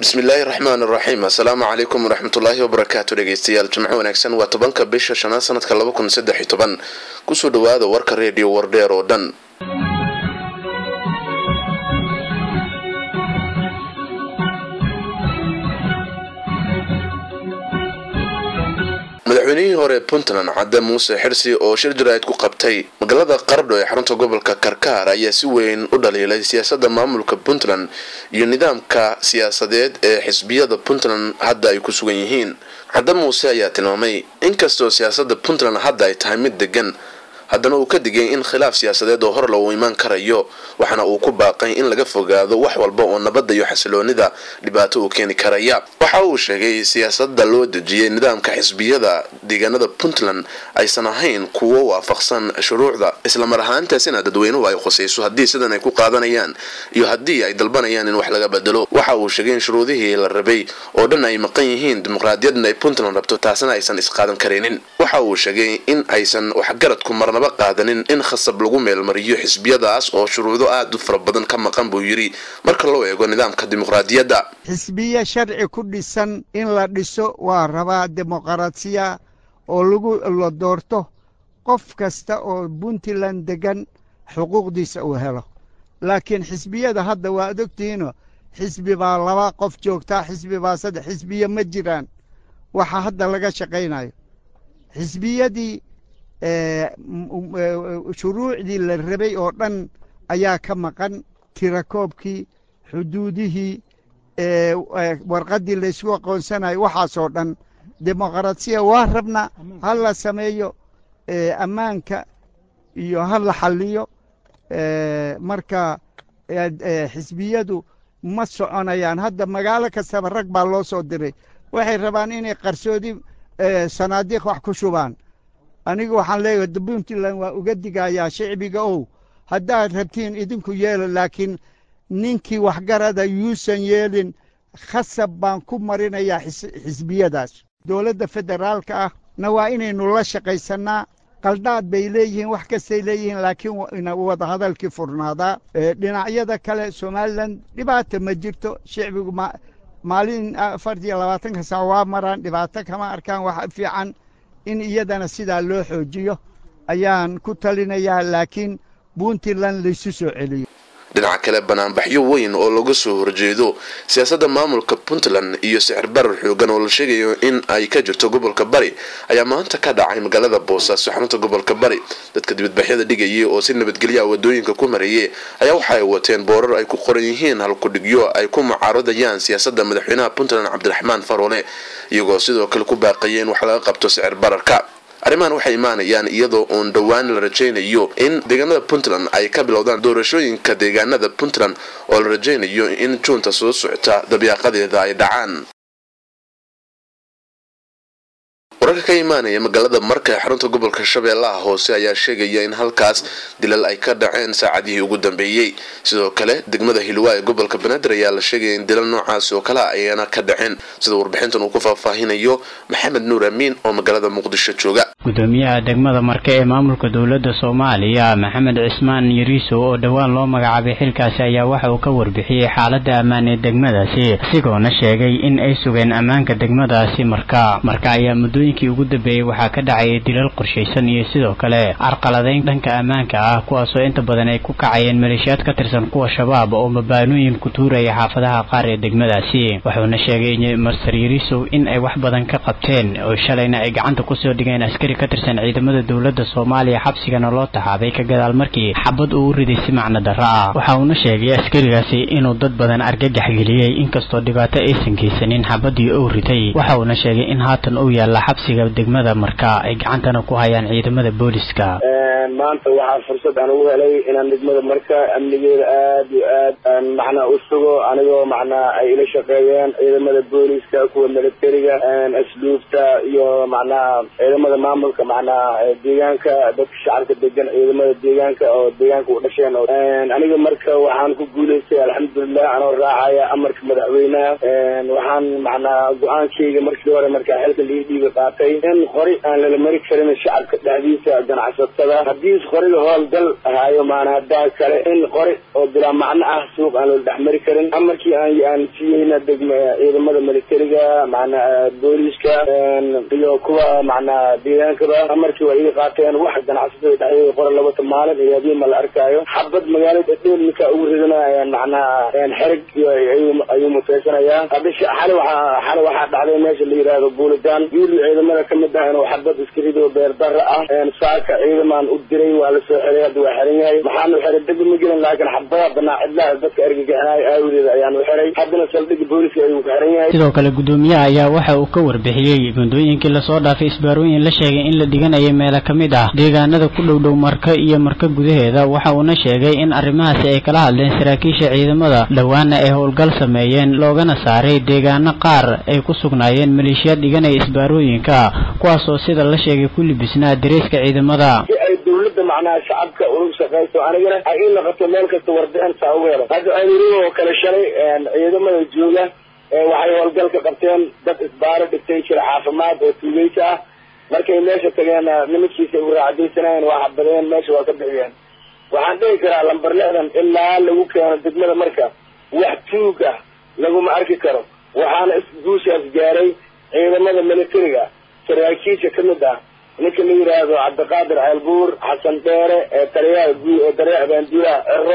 bismillaahi raxmaan raxiim assalaamu calaykum waraxmatullaahi wabarakaatu dhegeystayaal jimco wanaagsan waa tobanka bisha shanaad sanadka laba kun saddex iyo toban kusoo dhawaada warka reediyo wardheer oo dhan madaxweynihii hore puntland cadde muuse xirsi oo shir jaraa'id ku qabtay magaalada qardho ee xarunta gobolka karkaar ayaa si weyn u dhaliilay siyaasadda maamulka puntland iyo nidaamka siyaasadeed ee xisbiyada puntland hadda ay ku sugan yihiin cadde muuse ayaa tilmaamay inkastoo siyaasadda puntland hadda ay tahay mid degan haddana uu ka digay in khilaaf siyaasadeed oo hor lagu imaan karayo waxaana uu ku baaqay in laga fogaado wax walba oo nabadda iyo xasiloonida dhibaato uu keeni karaya waxa uu sheegay siyaasadda loo dejiyay nidaamka xisbiyada deegaanada puntland aysan ahayn kuwo waafaqsan shuruucda islamar ahaantaasina dadweynuhu ay khusayso haddii sidan ay ku qaadanayaan iyo haddii ay dalbanayaan in wax laga bedelo waxa uu sheegay in shuruudihii la rabay oo dhan ay maqan yihiin dimuqraadiyadna ay puntland rabto taasina aysan isqaadan karaynin waxa uu sheegay in aysan waxgaradku marnaba qaadanin in khasab lagu meelmariyo xisbiyadaas oo shuruudo aada u fara badan ka maqan buu yidhi marka loo eego nidaamka dimuqraadiyadda xisbiye sharci ku dhisan in la dhiso waa rabaa dimuqraasiya oo lagu la doorto qof kasta oo puntland degan xuquuqdiisa uu helo laakiin xisbiyada hadda waa ad ogtihiino xisbi baa laba qof joogtaa xisbi baa saddex xisbiye ma jiraan waxa hadda laga shaqaynayo xisbiyadii shuruucdii la rabay oo dhan ayaa ka maqan tirakoobkii xuduudihii warqaddii laysku aqoonsanayo waxaasoo dhan dimuqraasiya waa rabna ha la sameeyo ammaanka iyo ha la xalliyo marka xisbiyadu ma soconayaan hadda magaalo kastaba rag baa loo soo diray waxay rabaan inay qarsoodi sanaadiiq wax ku shubaan anigu waxaan leeyahay puntland waa uga digayaa shicbiga ow haddaad rabtiin idinku yeelo laakiin ninkii waxgarada yuusan yeelin khasab baan ku marinayaa xisbiyadaas dowladda federaalka ah na waa inaynu la shaqaysannaa qaldhaad bay leeyihiin wax kastay leeyihiin laakiin wadahadalkii furnaadaa dhinacyada kale somalilan dhibaata ma jirto shicbigu maalin afar iyo labaatanka saac waa maraan dhibaato kama arkaan wax fiican in iyadana sidaa loo xoojiyo ayaan ku talinayaa laakiin puntland laysu soo celiyo dhinaca kale banaanbaxyo weyn oo laga soo horjeedo siyaasadda maamulka puntland iyo sicir barar xoogan oo la sheegayo in ay ka jirto gobolka bari ayaa maanta ka dhacay magaalada boosaaso xarunta gobolka bari dadka dibadbaxyada dhigayay oo si nabadgelyaha wadooyinka ku marayay ayaa waxa ay wateen boorar ay ku qoran yihiin halkudhigyo ay ku mucaaradayaan siyaasadda madaxweynaha puntland cabdiraxmaan faroole iyagoo sidoo kale ku baaqaya in wax laga qabto sicir bararka arrimahan waxay imaanayaan iyadoo uun dhowaan la rajaynayo in deegaanada puntland ay ka bilowdaan doorashooyinka deegaanada puntland oo la rajaynayo in juunta soo socota dabyaaqadeeda ay dhacaan wararka ka imaanaya magaalada marka ee xarunta gobolka shabeellaha hoose ayaa sheegaya in halkaas dilal ay ka dhaceen saacadihii ugu dambeeyey sidoo kale degmada hilwaa ee gobolka banaadir ayaa la sheegaya in dilal noocaasi oo kale ayana ka dhaceen sida warbixintan uu ku faahfaahinayo maxamed nuur amiin oo magaalada muqdisho jooga gudoomiyaha degmada marke ee maamulka dowladda soomaaliya maxamed cismaan yariiso oo dhowaan loo magacaabay xilkaasi ayaa waxa uu ka warbixiyey xaaladda ammaan ee degmadaasi isagoona sheegay in ay sugeen ammaanka degmadaasi marka marka ayaa muddooyinkii ugu dambeeyey waxaa ka dhacayay dilal qorshaysan iyo sidoo kale carqaladayn dhanka ammaanka ah kuwaasoo inta badan ay ku kacayeen maleeshiyaad ka tirsan kuwa shabaab oo mabaanooyin ku tuuraya xaafadaha qaar ee degmadaasi wuxuuna sheegay master yariisow in ay wax badan ka qabteen oo shalayna ay gacanta kusoo dhigeen askari ka tirsan ciidamada dowladda soomaaliya xabsigana loo taxaabay ka gadaal markii xabad uu u riday si macno darro ah waxa uuna sheegay askarigaasi inuu dad badan argagax geliyey inkastoo dhibaato aysan geysanin xabadii uu riday waxa uuna sheegay in haatan uu yaalla xabsiga degmada marka ay gacantana ku hayaan ciidamada booliska maanta waxaa fursad aan ugu helay inaan degmada marka amnigeeda aad iyo aad macnaa u sugo anigoo macnaa ay ila shaqeeyeen ciidamada booliska kuwa militariga asluubta iyo macnaha ciidamada maamulka macnaha deegaanka dadka shacabka degan ciidamada deegaanka oo deegaanka u dhasheen aniga marka waxaan ku guulaystay alxamdulilah anoo raacaya amarka madaxweynaha waxaan macnaha go-aankayga markii hore markaa xilka lii dhiiga qaatay in hore aan lala mari karin shacabka dhexdiisa ganacsatada haddii haddiis qoriga howlgal ahaayo maana haddaa kale in qori oo bilaa macno ah suuq aan loola dhexmari karin amarkii aan aan siiyeyna degma ciidamada militariga macnaa booliiska iyo kuwa macnaa deegaankaba amarkii waa iga qaateen wax ganacsatada dhexdeeda qora labata maalin iyo hadiima la arkaayo xabad magaalada dheer ninkaa ugu ridana macnaa xerig ayuu mutaysanayaa hadisha xali waxaa xali waxaa dhacday meesha la yidhaahdo buulidan wiil ciidamada kamid ah inuu xabad iska rido beer dara ah saaka ciidamaan u diray waa lasoo xiray hadda waa xiran yahay maxaanu xiray degbi ma gelin laakiin xabada banaa cidlaha dadka argagixinayo aawadeeda ayaanu xiray haddana saldhigga booliska ayuu ka xiran yahay sidoo kale guddoomiyaha ayaa waxa uu ka warbixiyey gundooyinkii lasoo dhaafay isbaarooyin la sheegay in la dhiganayay meelo ka mid ah deegaanada ku dhow dhow marka iyo marka gudaheeda waxa uuna sheegay in arrimahaasi ay kala hadleen saraakiisha ciidamada dhowaana ay howlgal sameeyeen loogana saaray deegaano qaar ay ku sugnaayeen maleeshiyaad dhiganaya isbaarooyinka kuwaasoo sida la sheegay ku libisnaa dareeska ciidamada si ay dawladda macnaha shacabka ugu shaqayso anigana ay ii noqoto meel kasta warbixin saa ugu helo hadda ciriiri oo kale shalay ciidamada jooga waxay howlgal ka qabteen dad isbaaro dhigtay jira caafimaad oo tuugeysa ah markay meesha tageen nimankiisa u raacdaysanayeen waa xabadeen meesha waa ka bixiyeen waxaan dhihi karaa lambar lixdan ilaa lagu keeno degmada marka wax tuug ah laguma arki karo waxaana isguushaas gaaray ciidamada militariga saraakiisha kamid ah ninka la yidhaahdo cabdiqaadir ceelbuur xasan dheere taliyaha gu taliyaha baanduulaha cero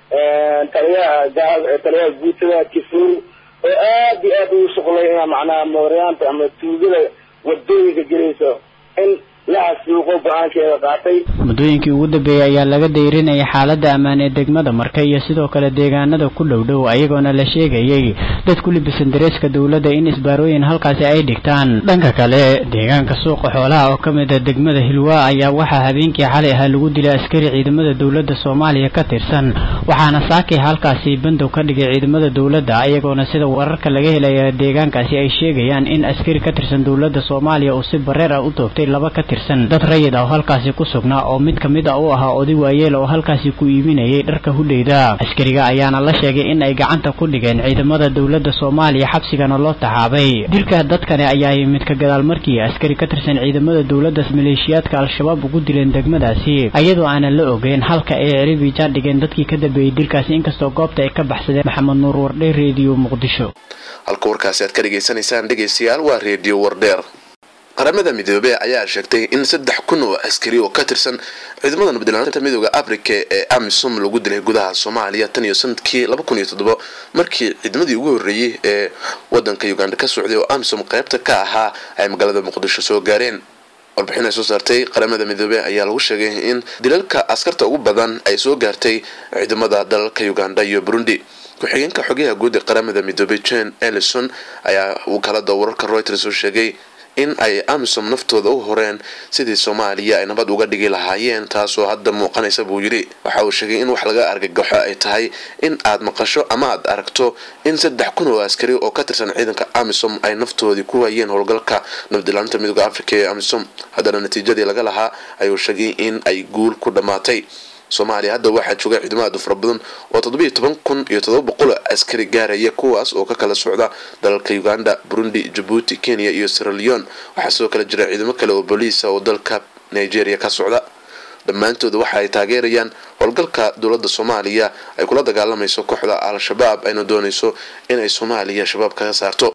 taliyaha taliyaha guutada kifuur oo aad iyo aad ugu shuqlay ina macnaha mooryaanta ama tuugada wadooyinka gelayso in lahasuuqo go-aankeeda qaatay muddooyinkii ugu dambeeyey ayaa laga dayrinayay xaaladda ammaan ee degmada marka iyo sidoo kale deegaanada ku dhow dhow ayagoona la sheegayay dad ku libisan dareeska dowladda in isbaarooyin halkaasi ay dhigtaan dhanka kale deegaanka suuqa xoolaha oo ka mid a degmada hilwaa ayaa waxaa habeenkii xalay ahaa lagu dilay askari ciidamada dowladda soomaaliya ka tirsan waxaana saakay halkaasi bandow ka dhigay ciidamada dowladda ayagoona sida wararka laga helaya deegaankaasi ay sheegayaan in askari ka tirsan dowladda soomaaliya uu si bareer ah u toogtay laba ka tirsan dad rayid ah oo halkaasi ku sugnaa oo mid ka mid a u ahaa oday waayeel oo halkaasi ku iibinayay dharka hudheyda askariga ayaana la sheegay in ay gacanta ku dhigeen ciidamada dowladda soomaaliya xabsigana loo taxaabay dilka dadkani ayaa yimid ka gadaal markii askari ka tirsan ciidamada dowladda maleeshiyaadka al-shabaab ugu dileen degmadaasi iyadoo aanan la ogeyn halka ay ciribijaan dhigeen dadkii ka dambeeyey dilkaasi inkastoo goobta ay ka baxsadeen maxamed nuur wardhe reediyo muqdisho halka warkaasi aad ka dhegaysanaysaan dhegaystayaal waa reediyo wardheer qaramada midoobey ayaa sheegtay in saddex kun oo askari oo ka tirsan ciidamada nabadilaaanta midooda africa ee amisom lagu dilay gudaha soomaaliya tan iyo sanadkii laba kun iyo toddobo markii ciidamadii ugu horreeyey ee wadanka uganda ka socday oo amisom qaybta ka ahaa ay magaalada muqdisho soo gaareen warbixin ay soo saartay qaramada midoobey ayaa lagu sheegay in dilalka askarta ugu badan ay soo gaartay ciidamada dalalka uganda iyo burundi ku-xigeenka xogayaha guud ee qaramada midoobey jen ellison ayaa wakaalada wararka reuters oo sheegay in ay amisom naftooda u horeen sidii soomaaliya ay nabad uga dhigi lahaayeen taasoo hadda muuqanaysa buu yidhi waxa uu sheegay in wax laga argagaxo ay tahay in aad maqasho ama aad aragto in saddex kun oo askari oo ka tirsan ciidanka amisom ay naftoodii ku hayeen howlgalka nabadilaalinta midooda africa ee amisom haddana natiijadii laga lahaa ayuu sheegay in ay guul ku dhammaatay soomaaliya hadda waxaa jooga ciidamo aad u fara badan oo toddobiiyo toban kun iyo toddoba boqol askari gaaraya kuwaas oo ka kala socda dalalka uganda burundi jabuuti kenya iyo siraleon waxaa sidoo kale jira ciidamo kale oo booliisa oo dalka nigeria ka socda dhammaantooda waxa ay taageerayaan howlgalka dowladda soomaaliya ay kula dagaalamayso kooxda al-shabaab ayna doonayso inay soomaaliya shabaab kaga saarto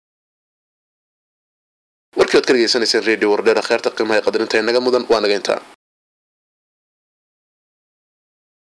warkii oad ka dhegeysanayseen radio wardheer kheerta qiimaha qadarinta inaga mudan waa naga intaa